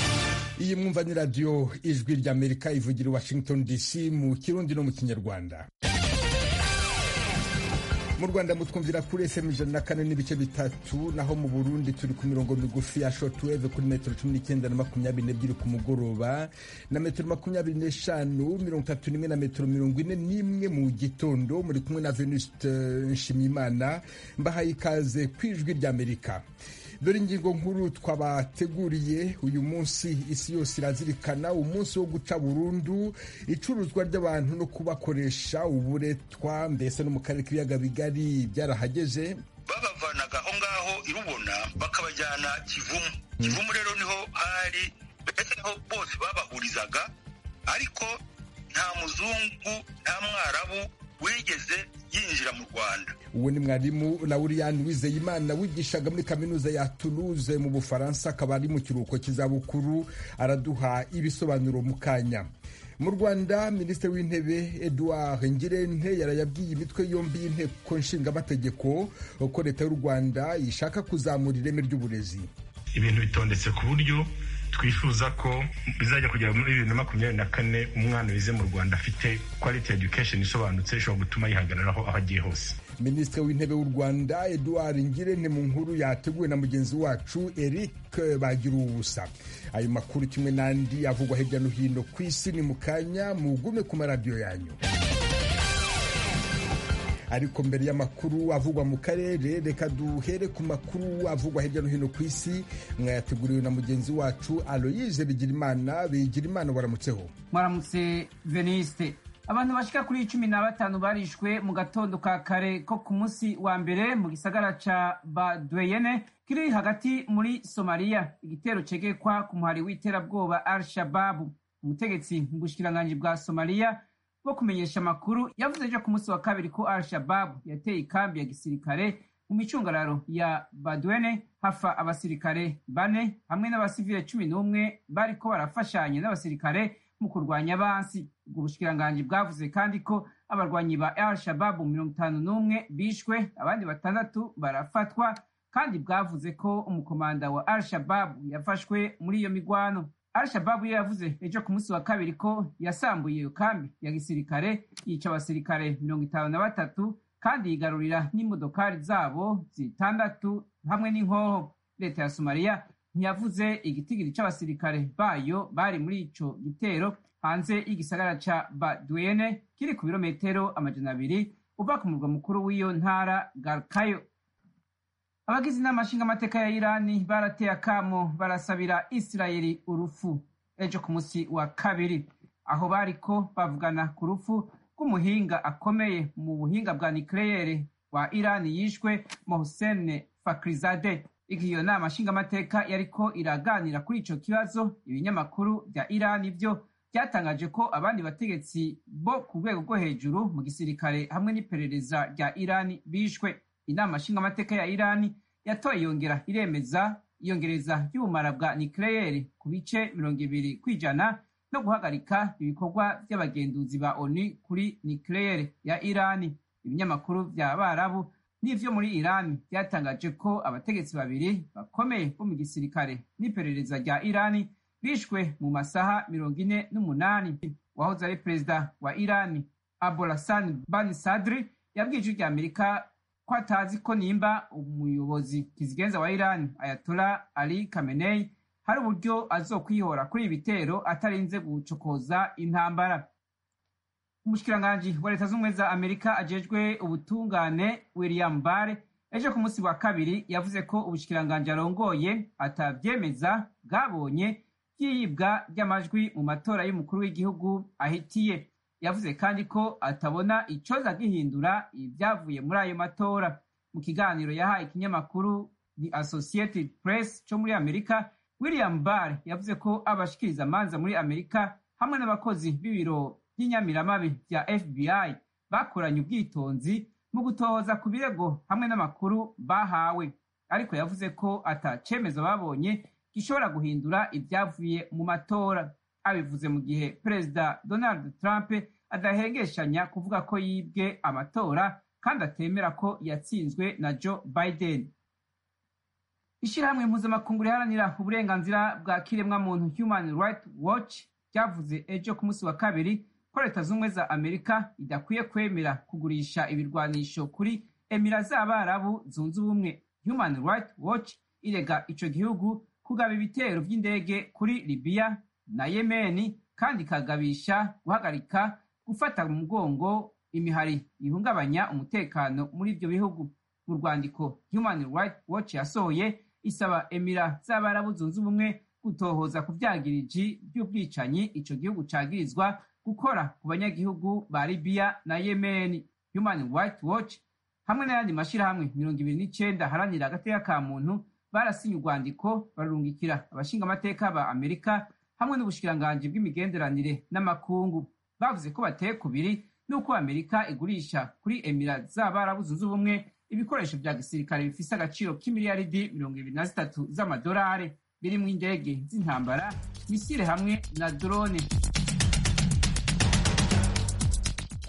murakoze mwumva ni radiyo ijwi ry'amerika ivugira i washington dc mu kirundi no mu kinyarwanda mu rwanda mutwumvira kuri fm ijana na kane n'ibice bitatu naho mu burundi turi ku mirongo migufi ya shortwave kuri metero cumi n'icyenda na makumyabiri n'ebyiri ku mugoroba na metero makumyabiri n'eshanu mirongo itatu n'imwe na metero mirongo ine n'imwe mu gitondo muri kumwe na venuste nshimiyimana mbahaye ikaze ku ijwi ry'amerika dore ingingo nkuru twabateguriye uyu munsi isi yose irazirikana umunsi wo guca burundu icuruzwa ry'abantu no kubakoresha uburetwa mbese no mu karere k'ibiyaga bigari byarahageze babavanaga aho ngaho irubona bakabajyana kivumu kivumu rero niho hari mbese niho bose babahurizaga ariko nta muzungu nta mwarabu wigeze yinjira mu rwanda uwo ni mwarimu lauriyani wizeyimana wigishaga muri kaminuza ya toulouse mu bufaransa akaba ari mu kiruhuko cy'izabukuru araduha ibisobanuro mu kanya mu rwanda minisitiri w'intebe eduard ngirente yarayabwiye imitwe yombi y'inteko nshingamategeko ko leta y'u rwanda ishaka kuzamura ireme ry'uburezi ibintu bitondetse ku buryo twifuza ko bizajya kugera muri bibiri na makumyabiri na kane umwana wize mu rwanda afite quality education isobanutse ishobora gutuma yihagararaho aho agiye hose minisitiri w'intebe w'u rwanda eduard ngirente mu nkuru yateguwe na mugenzi wacu eric bagira ubusa ayo makuru kimwe n'andi avugwa hirya no hino ku isi ni mu kanya mugume ku maradiyo yanyu ariko mbere y'amakuru avugwa mu karere reka duhere ku makuru avugwa hirya no hino ku isi mwayateguriwe na mugenzi wacu aloyize bigirimana bigirimana waramutseho mwaramutse veniste abantu bashika kuri cumi na batanu barishwe mu gatondo ka kare ko ku munsi wa mbere mu gisagara ca badweyene kiri hagati muri somaliya igitero cegekwa ku muhari w'iterabwoba al shababu umutegetsi mu bushikiranganji bwa somaliya bwo kumenyesha amakuru yavuze ejo ku munsi wa kabiri ko al shababu yateye ikambi ya gisirikare mu micungararo ya badwene hafa abasirikare bane hamwe n'abasivile cumi n'umwe bariko barafashanya n'abasirikare mu kurwanya abansi ubwo bushikiranganji bwavuze kandi ko abarwanyi ba al shababu mirongo itanu n'umwe bishwe abandi batandatu barafatwa kandi bwavuze ko umukomanda wa al shababu yafashwe muri iyo migwano al shababu yo yavuze ejo ku munsi wa kabiri ko yasambuye iyo kambi ya gisirikare yica abasirikare mirongo itanu na batatu kandi yigarurira n'imodokari zabo zitandatu hamwe n'inkoho leta ya somaliya ntiyavuze igitigiri c'abasirikare bayo bari muri ico gitero hanze y'igisagara ca badwene kiri ku birometero amajana abiri uva ku murwa mukuru w'iyo ntara garkayo abagize inama nshingamateka ya irani barateye akamo barasabira isirayeli urufu ejo ku munsi wa kabiri aho bariko bavugana ku rufu rw'umuhinga akomeye mu buhinga bwa nikleyere wa irani yishwe mohsene fakrizade igihe iyo nama nshingamateka yariko iraganira kuri ico kibazo ibinyamakuru vya irani vyo byatangaje ko abandi bategetsi bo ku rwego rwo hejuru mu gisirikare hamwe n'iperereza rya irani bishwe inama nshingamateka ya irani yatoye yongera iremeza iyongereza ry'ubumara bwa nikleyeri ku bice mirongo ibiri kw'ijana no guhagarika ibikorwa vy'abagenduzi ba onu kuri nikleyeri ya irani ibinyamakuru vya abarabu n'ivyo muri irani byatangaje ko abategetsi babiri bakomeye bo mu gisirikare n'iperereza rya irani bishwe mu masaha mirongo ine n'umunani wahoze ari perezida wa irani abolasan bani sadri yabwije rya amerika ko atazi ko nimba umuyobozi kizigenza wa irani ayatola ali kamenei hari uburyo azokwihora kuri ibi bitero atarinze gucokoza intambara umushikiranganji wa leta z'ubumwe za amerika ajejwe ubutungane william bare ejo ku munsi wa kabiri yavuze ko ubushikiranganji arongoye atavyemeza bwabonye vyiyibwa ry'amajwi mu matora y'umukuru w'igihugu ahitiye yavuze kandi ko atabona icoza gihindura ivyavuye muri ayo matora mu kiganiro yahaye ikinyamakuru the associated press co muri amerika william bare yavuze ko abashikiriza amanza muri amerika hamwe n'abakozi b'ibiro by'inyamiramabi bya FBI bakoranye ubwitonzi mu gutohoza ku birego hamwe n'amakuru bahawe ariko yavuze ko atacemezo babonye gishobora guhindura ibyavuye mu matora abivuze mu gihe perezida Donald Trump adahengeshanya kuvuga ko yibwe amatora kandi atemera ko yatsinzwe na Joe Biden ishyirahamwe mpuzamakungu riharanira uburenganzira bwa kiremwamuntu human rights watch ryavuze ejo ku munsi wa kabiri ko leta z'ubumwe za amerika idakwiye kwemera kugurisha ibirwanisho kuri emira z'abarabu zunze ubumwe human rights watch irega icyo gihugu kugaba ibitero by'indege kuri libiya na yemeni kandi ikagabisha guhagarika gufata mu mugongo imihari ihungabanya umutekano muri ibyo bihugu mu rwandiko human rights watch yasohoye isaba emira z'abarabu zunze ubumwe gutohoza ku byagiriji by'ubwicanyi icyo gihugu cagirizwa gukora ku banyagihugu ba libiya na yemeni human rights watch hamwe n'ayandi mashyirahamwe mirongo ibiri n'icyenda aharanira agateka ka muntu barasinye urwandiko bararungikira abashingamateka ba amerika hamwe n'ubushikiranganji bw'imigenderanire n'amakungu bavuze ko bateye kubiri n'uko amerika igurisha kuri emira z'abarabu zunze ubumwe ibikoresho bya gisirikare bifise agaciro k'imiliyaridi mirongo ibiri na zitatu z'amadolari birimo indege z'intambara misile hamwe na drone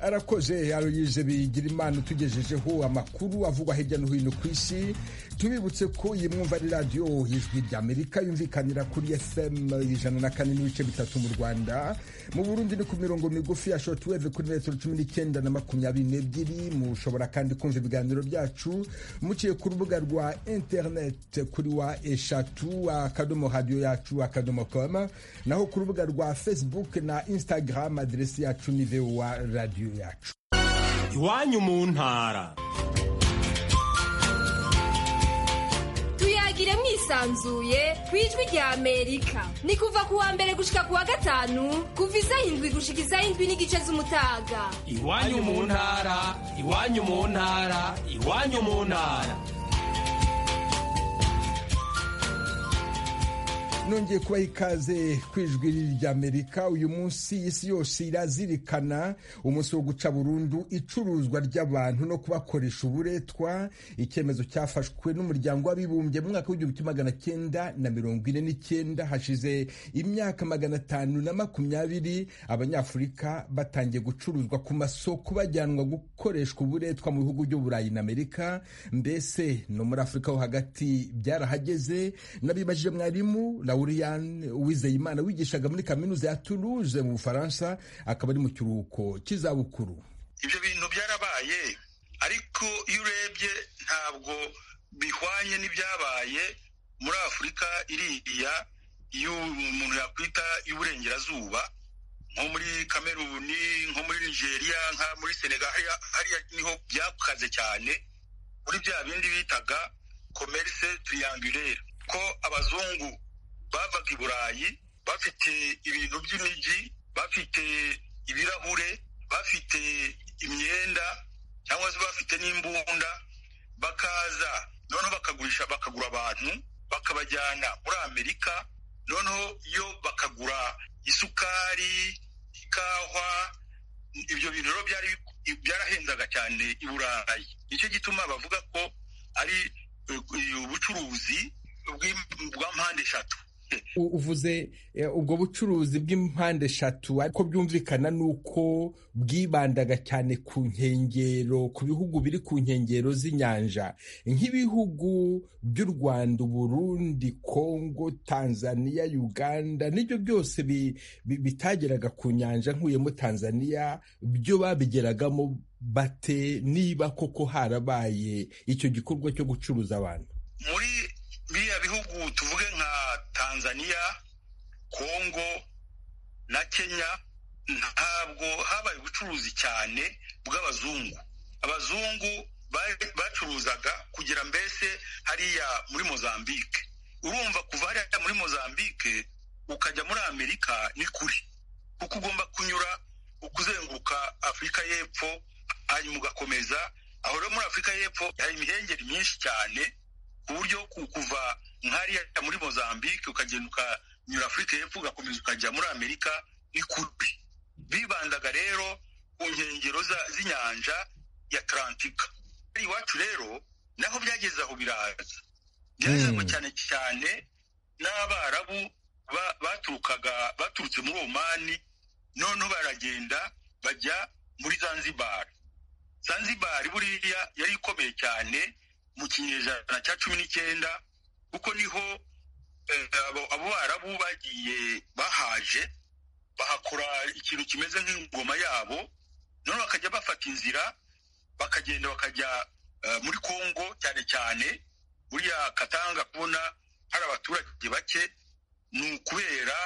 arakoze aroyize bigira imana utugejejeho amakuru avugwa hirya no hino ku isi tubibutse ko iyi mwumva ari radiyo ijwi rya amerika yumvikanira kuri fm ijana na kane n'ibice bitatu mu rwanda mu burundi ni ku mirongo migufi ya shotweve kuri metero cumi n'icyenda na makumyabiri n'ebyiri mushobora kandi kumva ibiganiro byacu muciye ku rubuga rwa interineti kuri wa eshatu akadomo radiyo yacu akadomo koma naho ku rubuga rwa facebook na instagram aderesi yacu ni vowa radiyo yacu iwanyu mu ntara tuyagire mwisanzuye ku ijwi rya amerika ni kuva ku wa mbere gushika ku wa gatanu kuva isaha indwi gushika isaha indwi n'igice z'umutaga iwanyu mu ntara iwanyu mu ntara iwanyu mu ntara nongeye kubaha ikaze ku ijwi ry'amerika uyu munsi isi yose irazirikana umunsi wo guca burundu icuruzwa ry'abantu no kubakoresha uburetwa icyemezo cyafashwe n'umuryango w'abibumbye mu mwaka w'igihumbi kimwe magana cyenda na mirongo ine n'icyenda hashize imyaka magana atanu na makumyabiri abanyafurika batangiye gucuruzwa ku masoko bajyanwa gukoreshwa uburetwa mu bihugu by'uburayi na amerika mbese no muri afurika ho hagati byarahageze nabibajije mwarimu Lauriane Uwizeyimana wigishaga muri kaminuza ya Toulouse mu Bufaransa akaba ari mu kiruhuko cy'izabukuru. ibyo bintu byarabaye ariko iyo urebye ntabwo bihwanye n'ibyabaye muri afurika iriya iyo umuntu yakwita y'uburengerazuba nko muri kameruni nko muri nigeria nka muri senegal hariya niho byakukaze cyane muri bya bindi bitaga komerse triangulaire ko abazungu bavaga i burayi bafite ibintu by'imijyi bafite ibirahure bafite imyenda cyangwa se bafite n'imbunda bakaza noneho bakagurisha bakagura abantu bakabajyana muri amerika noneho yo bakagura isukari ikahwa ibyo bintu rero byari byarahenzaga cyane i burayi nicyo gituma bavuga ko ari ubucuruzi bwa mpande eshatu uvuze ubwo bucuruzi bw'impande eshatu ariko byumvikana ni uko bwibandaga cyane ku nkengero ku bihugu biri ku nkengero z'inyanja nk'ibihugu by'u rwanda uburundi kongo tanzania uganda n'ibyo byose bitageraga ku nyanja nkuyemo tanzania byo babigeragamo bate niba koko harabaye icyo gikorwa cyo gucuruza abantu muri biriya bihugu tuvuge nka tanzania kongo na kenya ntabwo habaye ubucuruzi cyane bw'abazungu abazungu bacuruzaga kugera mbese hariya muri mozambique urumva kuva hariya muri mozambique ukajya muri amerika ni kure kuko ugomba kunyura ukuzenguruka afurika y'epfo hanyuma ugakomeza aho rero muri afurika y'epfo hari imihengeri myinshi cyane ku buryo kuva nkariya muri mozambique ukagenda ukanyura afurika y'epfo ugakomeza ukajya muri amerika ni kure bibandaga rero ku nkengero z'inyanja ya tarantika iwacu rero naho byageze aho biraza byazanywe cyane cyane n'abarabu baturukaga baturutse muri omani noneho baragenda bajya muri zanzibar zanzibar buriya yari ikomeye cyane mu kinyejana cya cumi n'icyenda kuko niho abo barabu bagiye bahaje bahakora ikintu kimeze nk'ingoma yabo none bakajya bafata inzira bakagenda bakajya muri congo cyane cyane buriya katanga kubona hari abaturage bake ni ukubera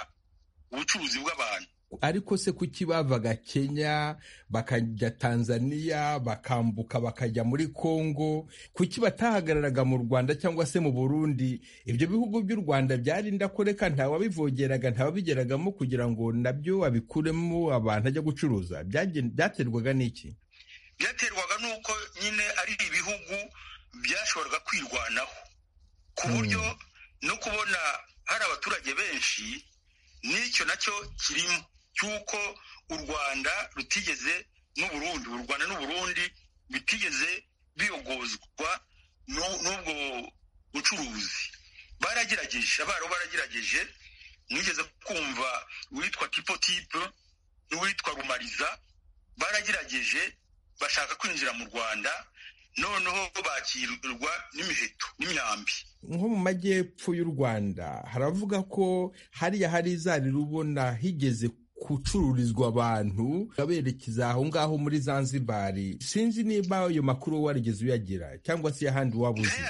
ubucuruzi bw'abantu ariko se kuki bavaga kenya bakajya tanzania bakambuka bakajya muri congo kuki batahagararaga mu rwanda cyangwa se mu burundi ibyo bihugu by'u rwanda byarinda ko reka ntawabivogeraga ntawabigeragamo kugira ngo nabyo babikuremo abantu ajya gucuruza byaterwaga n'iki byaterwaga n'uko nyine ari ibihugu byashoboraga kwirwanaho ku buryo no kubona hari abaturage benshi n'icyo nacyo kirimo cy'uko u rwanda rutigeze n'uburundi u rwanda n'uburundi bitigeze biyogozwa n'ubwo bucuruzi baragerageje abaro baragerageje mwigeze kumva uwitwa tipotipe n'uwitwa rumariza baragerageje bashaka kwinjira mu rwanda noneho bakirwa n'imiheto n'imyambi nko mu majyepfo y'u rwanda haravuga ko hariya hari izari rubona higeze gucururizwa abantu baberekeza aho ngaho muri zanzibari sinzi niba ayo makuru warigeze uyagira cyangwa se ahandi waba uzi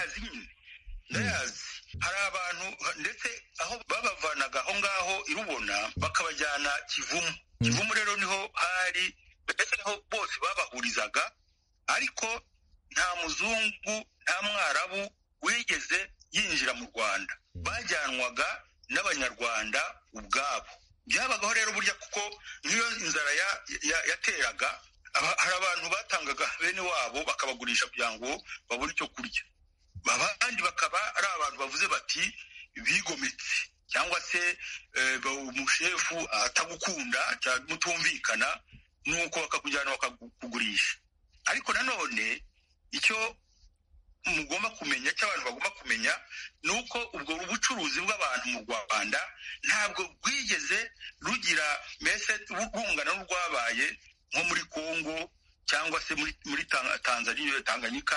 ndayazi hari abantu ndetse aho babavanaga aho ngaho irubona bakabajyana kivumu kivumu rero niho hari ndetse niho bose babahurizaga ariko nta muzungu nta mwarabu wigeze yinjira mu rwanda bajyanwaga n'abanyarwanda ubwabo byabagaho rero burya kuko nk'iyo inzara yateraga hari abantu batangaga bene wabo bakabagurisha kugira ngo babone icyo kurya abandi bakaba ari abantu bavuze bati bigometse cyangwa se umushefu atagukunda mutumvikana nuko bakakujyana bakakugurisha ariko nanone icyo mugomba kumenya icyo abantu bagomba kumenya ni uko ubwo bucuruzi bw'abantu mu rwanda ntabwo bwigeze rugira mbese urwungano rwabaye nko muri congo cyangwa se muri tanzania tanganyika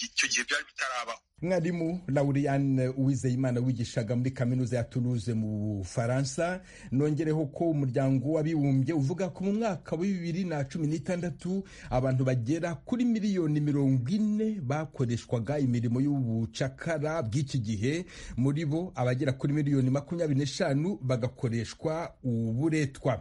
icyo gihe byari bitarabaho mwarimu lauriane uwizeyimana wigishaga muri kaminuza ya Toulouse mu bufaransa nongereho ko umuryango w'abibumbye uvuga ko mu mwaka wa bibiri na cumi n'itandatu abantu bagera kuri miliyoni mirongo ine bakoreshwaga imirimo y'ubucakara bw'iki gihe muri bo abagera kuri miliyoni makumyabiri n'eshanu bagakoreshwa uburetwa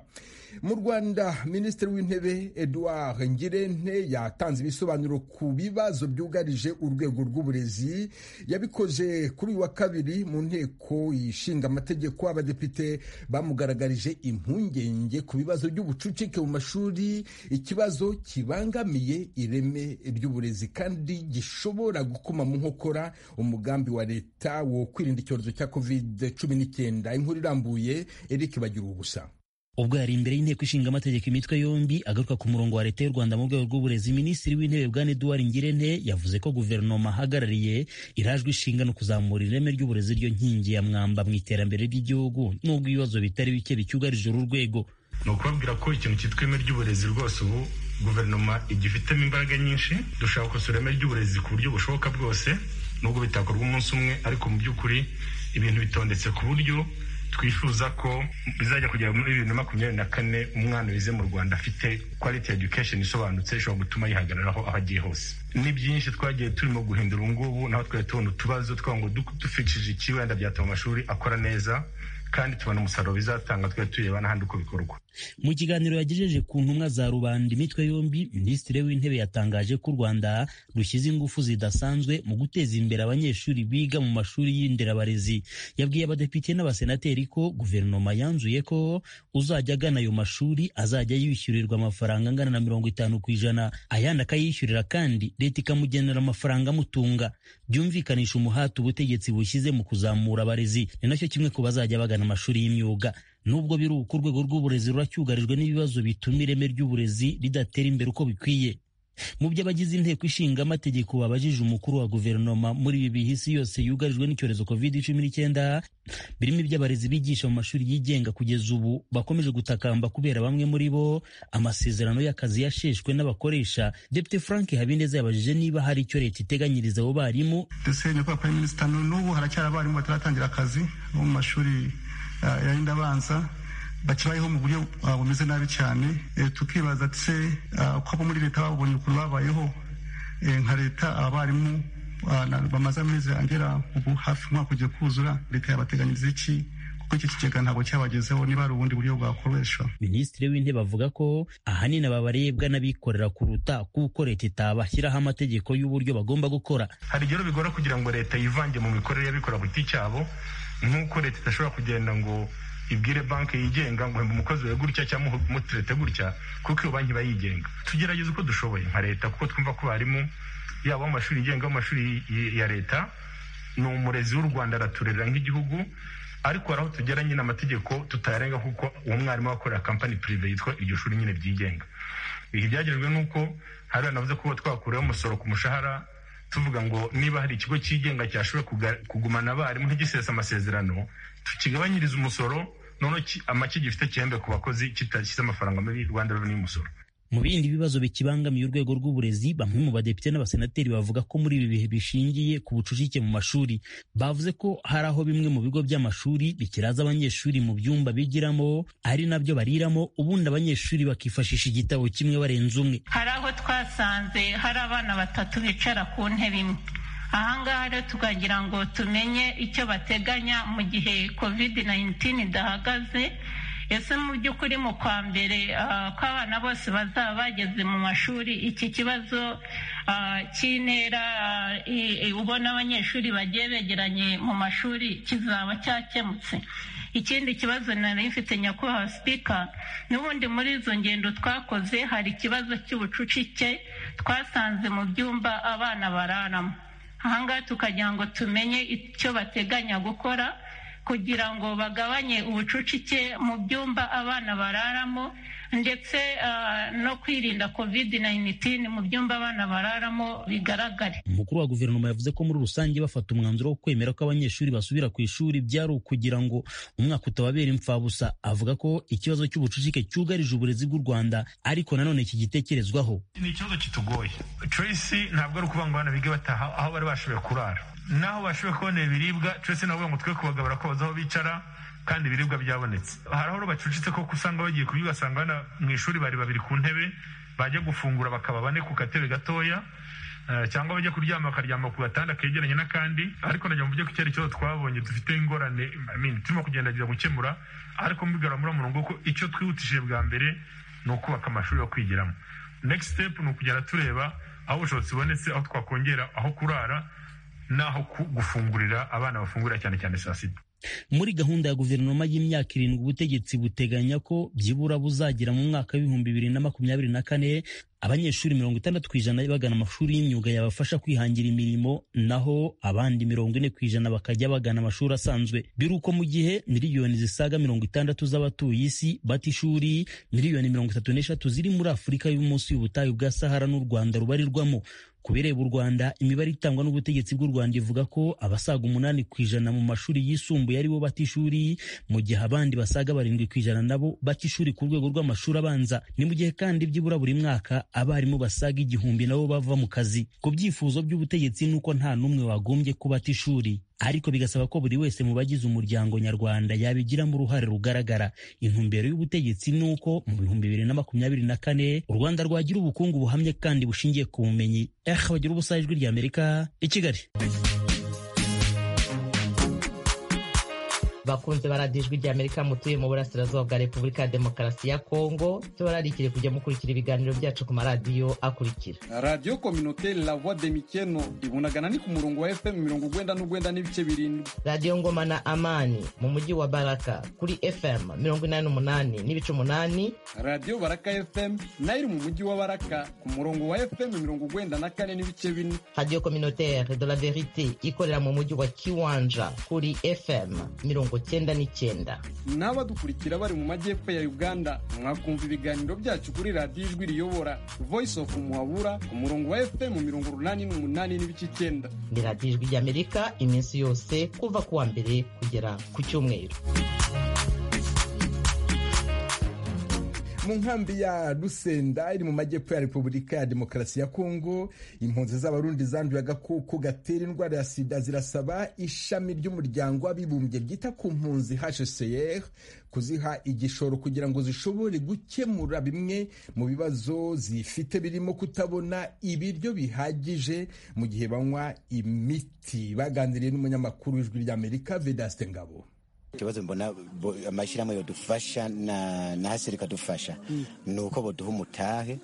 mu rwanda minisitiri w'intebe edouard ngirente yatanze ibisobanuro ku bibazo byugarije urwego rw'uburezi yabikoze kuri uyu wa kabiri mu nteko ishinga amategeko abadepite bamugaragarije impungenge ku bibazo by'ubucucike mu mashuri ikibazo kibangamiye ireme ry'uburezi kandi gishobora gukuma mu nkokora umugambi wa leta wo kwirinda icyorezo cya kovide cumi n'icyenda inkuru irambuye eric bagira ubusa ubwo yari imbere y'inteko ishinga amategeko imitwe yombi agaruka ku murongo wa leta y'u rwanda mu rwego rw'uburezi minisitiri w'intebe bwana eduward ngirente yavuze ko guverinoma ahagarariye irajwe ishinga no kuzamura ireme ry'uburezi ryo nkingi ya mwamba mu iterambere ry'igihugu n'ubwo ibibazo bitari bike bicyugarije uru rwego ni ukubabwira ko ikintu cyitwa ireme ry'uburezi rwose ubu guverinoma igifitemo imbaraga nyinshi dushaka gukosora ireme ry'uburezi ku buryo bushoboka bwose nubwo bitakorwa umunsi umwe ariko mu by'ukuri ibintu bitondetse ku buryo twifuza ko bizajya kugera muri bibiri na makumyabiri na kane umwana wize mu rwanda afite quality education isobanutse ishobora gutuma yihagararaho aho agiye hose ni byinshi twagiye turimo guhindura ubu ngubu naho twari tubona utubazo twagira ngo dupfishije iki wenda byatuma amashuri akora neza kandi tubona umusaruro bizatanga twari tureba n'ahandi uko bikorwa mu kiganiro yagejeje ku ntumwa za rubanda imitwe yombi minisitiri w'intebe yatangaje ko u rwanda rushyize ingufu zidasanzwe mu guteza imbere abanyeshuri biga mu mashuri y'inderabarezi yabwiye abadepite n'abasenateri ko guverinoma yanzuye ko uzajya agana ayo mashuri azajya yishyurirwa amafaranga angana na mirongo itanu ku ijana ayandi akayishyurira kandi leta ikamugenera amafaranga amutunga byumvikanisha umuhati ubutegetsi bushyize mu kuzamura abarezi ni nacyo kimwe ku bazajya bagana amashuri y'imyuga nubwo biri uko urwego rw'uburezi ruracyugarijwe n'ibibazo bituma ireme ry'uburezi ridatera imbere uko bikwiye mu byo abagize inteko ishinga amategeko babajije umukuru wa guverinoma muri ibi bihe isi yose yugarijwe n'icyorezo covid cumi n'icyenda birimo iby'abarezi bigisha mu mashuri yigenga kugeza ubu bakomeje gutakamba kubera bamwe muri bo amasezerano y'akazi yasheshwe n'abakoresha depite frank habineza yabajije niba hari icyo leta iteganyiriza abo barimu dosiye nyakubahwa prime minister n'ubu haracyari abarimu bataratangira akazi bo mu mashuri ah, yarinda abanza bakibayeho mu buryo ah, bumeze nabi cyane Eh, tukibaza se ah, ko abo muri leta babonye ukuntu babayeho Eh, nka leta abarimu ah, na- bamaze amezi agera ubu hafi umwaka ugiye kuzura leta yabateganyiriza iki kuko iki kigega ntabwo cyabagezeho niba hari ubundi buryo bwakoreshwa minisitiri w'intebe avuga ko ahanini aba barebwa n'abikorera kuruta kuko leta itabashyiraho amategeko y'uburyo bagomba gukora hari igihe rero bigora kugira ngo leta yivange mu mikorere y'abikora ku giti cyabo nk'uko leta idashobora kugenda ngo ibwire banki yigenga ngo hemba umukozi wawe gutya cyangwa umutirete gutya kuko iyo banki iba yigenga tugerageze uko dushoboye nka leta kuko twumva ko barimu yaba amashuri yigenga amashuri y- ya leta ni umurezi w'u rwanda araturera nk'igihugu ariko hari aho tugera nyine amategeko tutayarenga kuko uwo mwarimu wakorera kampani pirive yitwa iryo shuri nyine ryigenga ibi byagejwe n'uko hari navuze kuba twakuriyeho umusoro ku mushahara tuvuga ngo niba hari ikigo cyigenga cyashoboye kuga- kugumana abarimu ntigisesa amasezerano tukigabanyirize umusoro noneho ki- amaki gifite gihembe ku bakozi kitashyize amafaranga muri rwanda reveni y'umusoro mu bindi bibazo bikibangamiye urwego rw'uburezi bamwe mu badepite n'abasenateri bavuga ko muri ibi bihe bishingiye ku bucucike mu mashuri bavuze ko hari aho bimwe mu bigo by'amashuri bikiraza abanyeshuri mu byumba bigiramo ari nabyo bariramo ubundi abanyeshuri bakifashisha igitabo kimwe barenze umwe hari aho twasanze hari abana batatu bicara ku ntebe imwe ahangaha rero tukagira ngo tumenye icyo bateganya mu gihe covid 19 idahagaze ese mu by'ukuri mu kwa mbere ah, ko abana bose bazaba bageze mu mashuri iki kibazo ah, cy'intera ah, i- i- ubona abanyeshuri bagiye begeranye mu mashuri kizaba cyakemutse ikindi kibazo nari mfite nyakubahwa sipika n'ubundi muri izo ngendo twakoze hari ikibazo cy'ubucucike twasanze mu byumba abana bararamo ahangaha tukagira ngo tumenye icyo bateganya gukora kugira ngo bagabanye ubucucike mu byumba abana bararamo ndetse ah, no kwirinda covid 19 mu byumba abana bararamo bigaragare umukuru wa guverinoma yavuze ko muri rusange bafata umwanzuro wo kwemera ko abanyeshuri basubira ku ishuri byari ukugira ngo umwaka utababera imfabusa avuga ko ikibazo cy'ubucucike cyugarije uburezi bw'u rwanda ariko nanone kigitekerezwaho ni ikibazo kitugoye tracy ntabwo ari ukuvuga ngo abana bige bataha aho bari bashoboye kurara n'aho bashoboye kubona ibiribwa tracy navuga ngo twe kubagabura ko baza aho bicara kandi ibiribwa byabonetse hari aho bacucitse koko usanga bagiye kurya ugasanga abana mu ishuri bari babiri ku ntebe bajya gufungura bakaba bane ku katebe gatoya eh, cyangwa bajya kuryama bakaryama ku gatanda kegeranye n'akandi ariko najya mu byo kera ikibazo twabonye dufite ingorane I mean, turimo kugendageza gukemura ariko mbigarura muri murongo ko icyo twihutishije bwa mbere ni ukubaka amashuri yo kwigiramo next step ni ukugenda tureba aho ubushobozi bubonetse aho twakongera aho kurara n'aho ku- gufungurira abana bafungurira cyane cyane saa sita muri gahunda ya guverinoma y'imyaka irindwi ubutegetsi buteganya ko byibura buzagira mu mwaka w'ibihumbi bibiri na makumyabiri na kane abanyeshuri mirongo itandatu ku ijana bagana amashuri y'imyuga yabafasha kwihangira imirimo naho abandi mirongo ine ku ijana bakajya bagana amashuri asanzwe biri uko mu gihe miliyoni zisaga mirongo itandatu z'abatuye isi bata ishuri miliyoni mirongo itatu n'eshatu ziri muri afurika y'umunsi y'ubutayu bwa sahara n'u rwanda rubarirwamo ku bireba u rwanda imibare itangwa n'ubutegetsi bw'u rwanda ivuga ko abasaga umunani ku ijana mu mashuri yisumbuye aribo bata ishuri mu gihe abandi basaga barindwi ku ijana nabo bata ishuri ku rwego rw'amashuri abanza ni mu gihe kandi byibura buri mwaka abarimu basaga igihumbi nabo bava mu kazi ku byifuzo by'ubutegetsi ni uko nta n'umwe wagombye kubata ishuri ariko bigasaba ko buri wese mu bagize umuryango nyarwanda yabigiramo uruhare rugaragara intumbero y'ubutegetsi ni uko mu bihumbi bibiri na makumyabiri na kane u rwanda rwagira ubukungu buhamye kandi bushingiye ku bumenyi eh bagira ubusa ijwi ry'amerika i kigali bakunze baradiyo ijwi ry'amerika mutuye mu burasirazuba bwa repubulika ya demokarasi ya kongo tubararikire kujya mukurikira ibiganiro byacu ku maradiyo akurikira radiyo kominote la voix de mikeno ibunagana ni ku murongo wa fm mirongo ugwenda n'ugwenda n'ibice birindwi radiyo ngoma na amani mu mujyi wa baraka kuri fm mirongo inani n'umunani n'ibice umunani radiyo baraka fm nayo iri mu mujyi wa baraka ku murongo wa fm mirongo ugwenda na kane n'ibice bine radiyo communautaire de la verite ikorera mu mujyi wa kiwanja kuri fm mirongo mirongo cyenda n'icyenda n'abadukurikira bari mu majyepfo ya uganda mwakumva ibiganiro byacu kuri radiyo ijwi riyobora voice of muhabura ku murongo wa fm mirongo urunani n'umunani n'ibice icyenda ni radiyo ijwi ry'amerika iminsi yose kuva ku wa mbere kugera ku cyumweru mu nkambi ya rusenda iri mu majyepfo ya repubulika ya demokarasi ya kongo impunzi z'abarundi zanduye agakoko gatera indwara ya sida zirasaba ishami ry'umuryango w'abibumbye ryita ku mpunzi hcr kuziha igishoro kugira ngo zishobore gukemura bimwe mu bibazo zifite birimo kutabona ibiryo bihagije mu gihe banywa imiti baganiriye n'umunyamakuru w'ijwi ry'amerika vedaste ngabo ikibazo mbona amashyirahamwe yadufasha na haseri ikadufasha ni uko baduha umutahe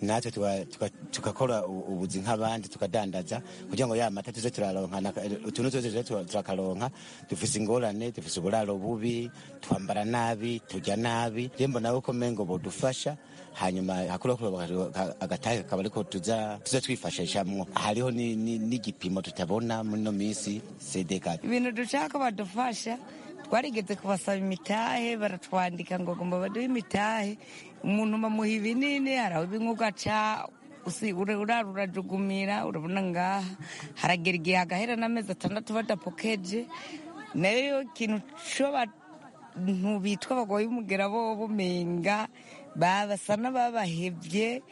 natwe tugakora ubuzi nk'abandi tukadandaza kugira ngo ya mata tuze turaronka utuntu tuze turakaronka dufise ingorane dufise uburaro bubi twambara nabi turya nabi rero mbona ko mengo bodufasha hanyuma hakurikiraho agatahe kakaba ariko tuza twifashishamwo hariho n'igipimo tutabona muri ino minsi sedeka ibintu dushaka badufasha twarigeze kubasaba imitahe baratwandika ngo agomba baduhe imitahe umuntu bamuha ibinini hari aho ibinywa ugaca urara urajugumira urabona ngaha haragera igihe hagahera n'amezi atandatu badapokeje nayo ikintu cy'abantu bitwa abagoye umugera bo bumenga babasa n'ababahebye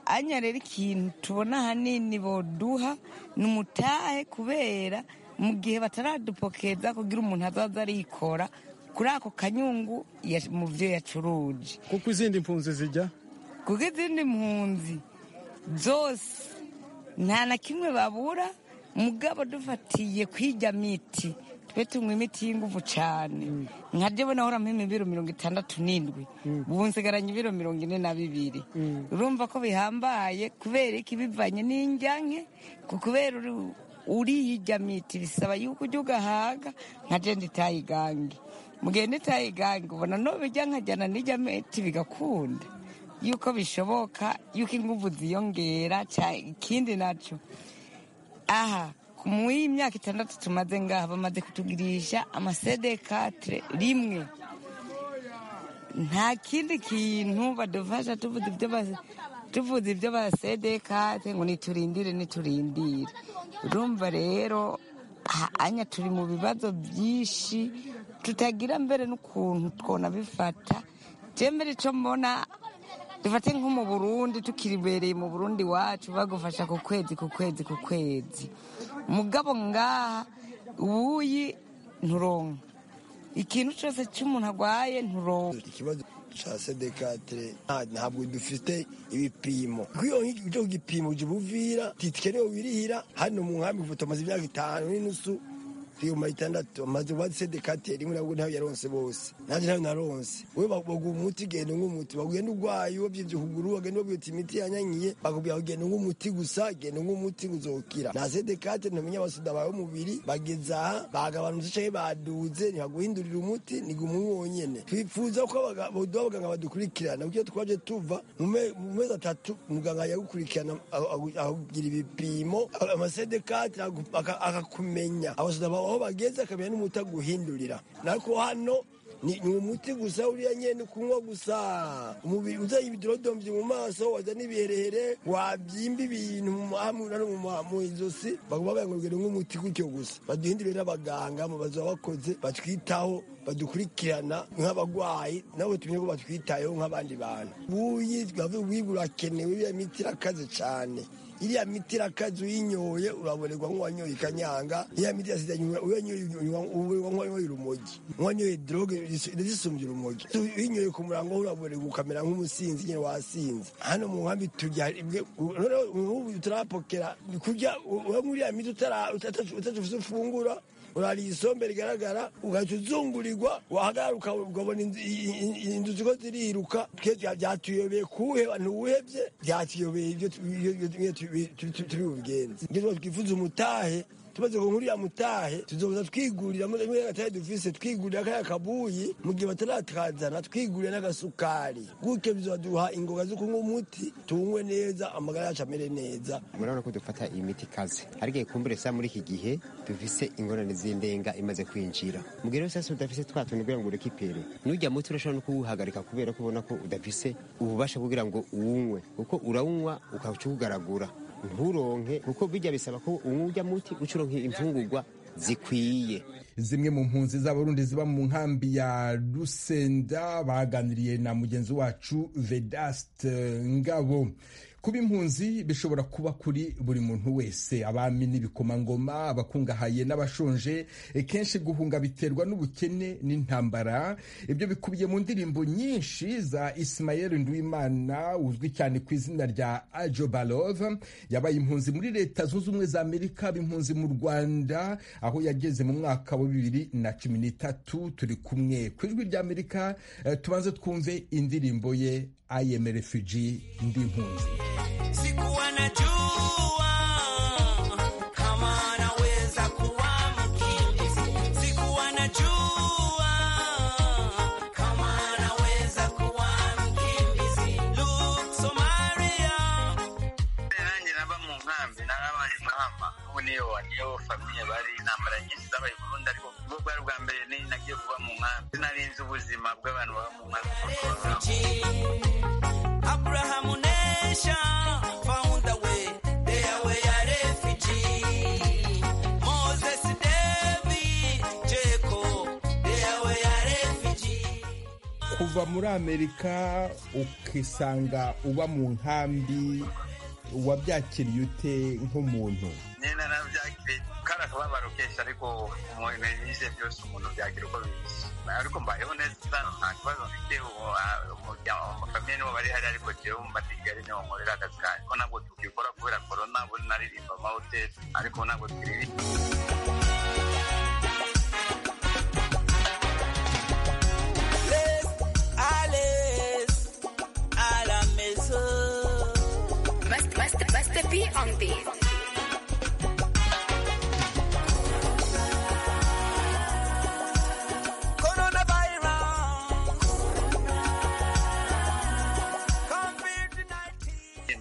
anya rero ikintu tubona ahanini boduha ni umutahe kubera mu gihe bataradupokeza kugira umuntu azaza arikora kuri ako kanyungu mu byo yacuruje kuko izindi mpunzi zijya kuko izindi mpunzi zose nta na kimwe babura mugabo dufatiye kwijya miti twe tunywa imiti y'ingufu cyane nka ryo bona ahora mpima ibiro mirongo itandatu n'indwi ubu nsigaranye ibiro mirongo ine na bibiri urumva ko bihambaye kubera iki bivanye n'injyanke kubera uriyijya miti bisaba yuko ujya ugahaga nka jenda itayigange mugende itayigange ubona nubijya nkajyana n'ijya miti bigakunda yuko bishoboka yuko ingufu ziyongera ikindi nacyo aha mu y'imyaka itandatu tumaze ngaha bamaze kutugurisha amasedekatire rimwe nta kindi kintu badufasha tuvuze ibyo tuvuze ibyo basedekate ngo niturindire niturindire urumva rero anya turi mu bibazo byinshi tutagira mbere n'ukuntu twona bifata byemere icyo mbona dufate nko mu burundi tukiribereye mu burundi wacu bagufasha ku kwezi ku kwezi ku kwezi mugabo ngaha ubuyi nturonka ikintu cyose cy'umuntu arwaye nturonka ca sedekatire ntabwo dufite ibipimo kwiyo icyo gipimo uje ubuvira ntitikenewe wirihira hano mu nkambi ubu tumaze imyaka itanu n'inusu tuyuma itandatu amaze ubundi sedekatire rimwe nabwo ntayo yaronse bose nanjye ntayo naronse we baguha umuti genda unywa umuti bagugenda urwaye wabyibye ukuguru wagenda wabwiye uti imiti yanyanyiye bakubwira ngo genda unywa umuti gusa genda unywa umuti uzokira nta sedekatire ntamenya abasuda bawe umubiri bageze aha bagabanutse cyangwa baduze ntibaguhindurira umuti ni gumwe wonyene twifuza ko boduha abaganga badukurikirana kuko twaje tuva mu mezi atatu muganga yagukurikirana akugira ibipimo amasedekatire akakumenya abasuda bawe aho bageze akamenya n'umuti aguhindurira nako hano ni umuti gusa uriya nyine kunywa gusa umubiri uzaye ibidodombyi mu maso waza n'ibiherehere wabyimba ibintu mu izosi bavuga ngo ngere nk'umuti gutyo gusa baduhindurire n'abaganga mu bazi bakoze batwitaho badukurikirana nk'abarwayi nabo tumenye ko batwitayeho nk'abandi bantu buyi wiba urakenewe iriya miti irakaze cyane iriya miti irakaze uyinyoye urabonerwa nk'uwanyoye ikanyanga iriya miti yasidanye wanyoye urumogi wanyoye droge zisumbye urumogi uyinyoye ku murango urabonerwa ukamera nk'umusinzi nyine wasinze hano mu nkambi turya nk'ubu turapokera kurya uranywa uriya miti utadufite ufungura urariye isombe rigaragara ugahita uzungurirwa wahagaruka ukabona inzu ziko ziriruka byatuyobeye kuwuheba ntuwuhebye byatuyobeye ibyo turi bubigenze ibyo twifuza umutahe tumaze ngo nkuriya mutahe tuzoza twigurira muri muri gatahe dufise twigurira kaya kabuyi mu gihe bataratakazana twigurira n'agasukari gutyo bizaduha ingoga zo kunywa umuti tunywe neza amagara yacu amere neza murabona ko dufata imiti ikaze ariko ikumbure sa muri iki gihe dufise ingorane z'indenga imaze kwinjira mubwire rero sasa udafise twa tuntu kugira ngo ureke ipere n'ujya muti urashobora no kuwuhagarika kubera ko ubona ko udafise ububasha kugira ngo uwunywe kuko urawunywa ukaca uwugaragura nturonke kuko bijya bisaba ko unywa ujya muti uca uronka imfungurwa zikwiye zimwe mu mpunzi z'abarundi ziba mu nkambi ya rusenda baganiriye na mugenzi wacu vedaste ngabo kuba impunzi bishobora kuba kuri buri muntu wese abami n'ibikomangoma abakungahaye n'abashonje kenshi guhunga biterwa n'ubukene n'intambara ibyo bikubiye mu ndirimbo nyinshi za Ismael Ndwimana uzwi cyane ku izina rya Ajo Balov yabaye impunzi muri leta zunze ubumwe za Amerika b'impunzi mu Rwanda aho yageze mu mwaka wa bibiri na cumi n'itatu turi kumwe ku ijwi rya Amerika eh, tubanze twumve indirimbo ye I am a refugee ndi impunzi sikuwa najua kama naweza kuwa mkimbizi, sikuwa najua kama naweza kuwa mkimbizi. Look, Somalia nanjye naba mu nkambi narabaye inkamba ubu niyo niyo famiye bari intambara nyinshi zabaye i Burundi ariko ubwo bwari ubwa mbere ni nagiye kuba mu nkambi narinze ubuzima bw'abantu baba mu nkambi Abraham Nesha found a way. They are way a refugee. Moses, David, Jacob, they are way a refugee. kuva muri amerika ukisanga uba mu nkambi wabyakiriye ute nk'umuntu nyine nabyakire kari akababaro kenshi ariko umuntu yize byose umuntu byakira uko bizi ariko mbayeho neza nta kibazo mfite ubu amafamiye nibo bari hari ariko jewe mba kigali niho nkorera akazi kanjye ko ntabwo tukikora kubera korona ubu naririmba amahoteli ariko ntabwo tukiririmba Les à l'aise, à la maison. Must, must, must be on beat.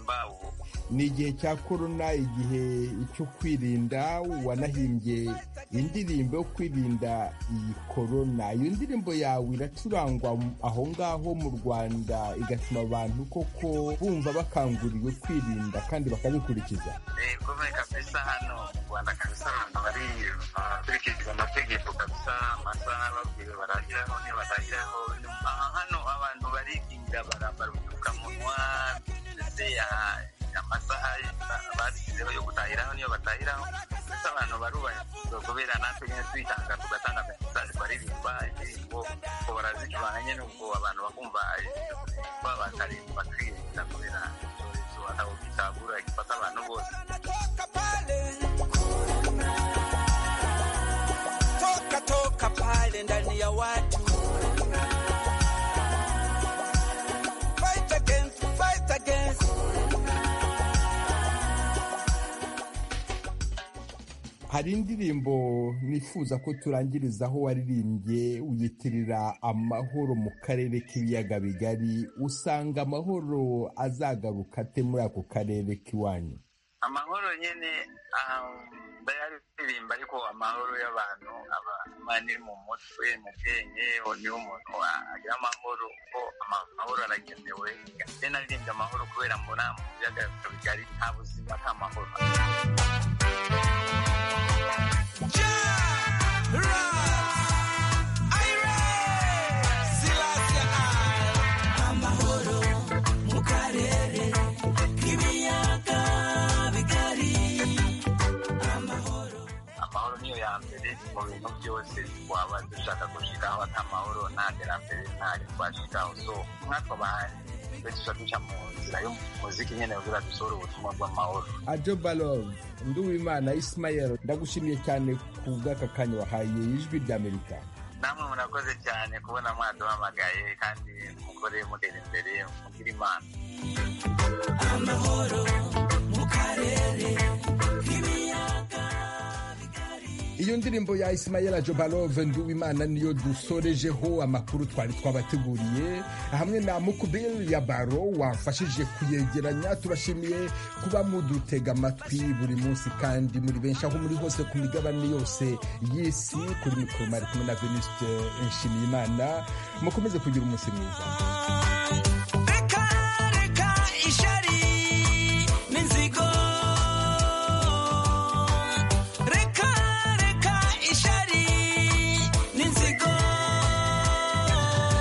mba ubu ni igihe cya korona igihe cyo kwirinda wanahimbye indirimbo yo kwirinda iyi korona iyo ndirimbo yawe iracurangwa aho ngaho mu rwanda igatuma abantu koko bumva bakanguriwe kwirinda kandi bakabikurikiza Eh, kome kabisa hano mu rwanda kabisa abantu bari bakurikiza amategeko kabisa amasaha babwiwe baragiraho ntibaragiraho aha hano abantu barikingira barambara udupfukamunwa ndetse ah, amasaha ba- basizeho yo gutahiraho niyo batahiraho ndetse abantu barubahiriza kubera natwe nyine twitanga tugatanga mesaje baririmba indirimbo ngo barazicuranga nyine ubwo abantu bakumva eh, bakarinda bakirinda kubera icyorezo ntabwo gitabura gifata abantu bose Toka toka pale ndani ya watu. Fight against, fight against. hari indirimbo nifuza ko turangirizaho waririmbye wiyitirira amahoro mu karere k'ibiyaga bigari usanga amahoro azagaruka ate muri ako karere k'iwanyu amahoro nyine um, ndayaririmba ariko amahoro y'abantu aba ni mu mutwe mu bwenge o- niho umuntu wa- agira amahoro kuko ama- amahoro aragenewe kandi naririmbye amahoro kubera mbona mu biyaga bigari nta buzima nta mahoro Amahoro mu karere k'ibiyaga bigari. amahoro niyo ya mbere mu bintu byose waba dushaka gushikaho ata mahoro nta terambere ntari twashikaho so nkatwe abahanzi twe duca duca mu nzira y'umuziki nyine kugira dusohore ubutumwa bw'amahoro ajo balov nduwimana ismael ndagushimiye cyane ku bw'aka kanya wahaye ijwi rya amerika namwe murakoze cyane kubona mwaduhamagaye kandi mukore mutera imbere mugire imana Amahoro mu karere k'ibiyaga bigari. iyo ndirimbo ya isimayela jobalove nduwimana niyo dusorejeho amakuru twari twabateguriye hamwe na mukubiri ya baro wafashije kuyegeranya tubashimiye kuba mudutega amatwi buri munsi kandi muri benshi aho muri hose ku migabane yose y'isi kuri mikoro mari kumwe na veniste nshimiyimana mukomeze kugira umunsi mwiza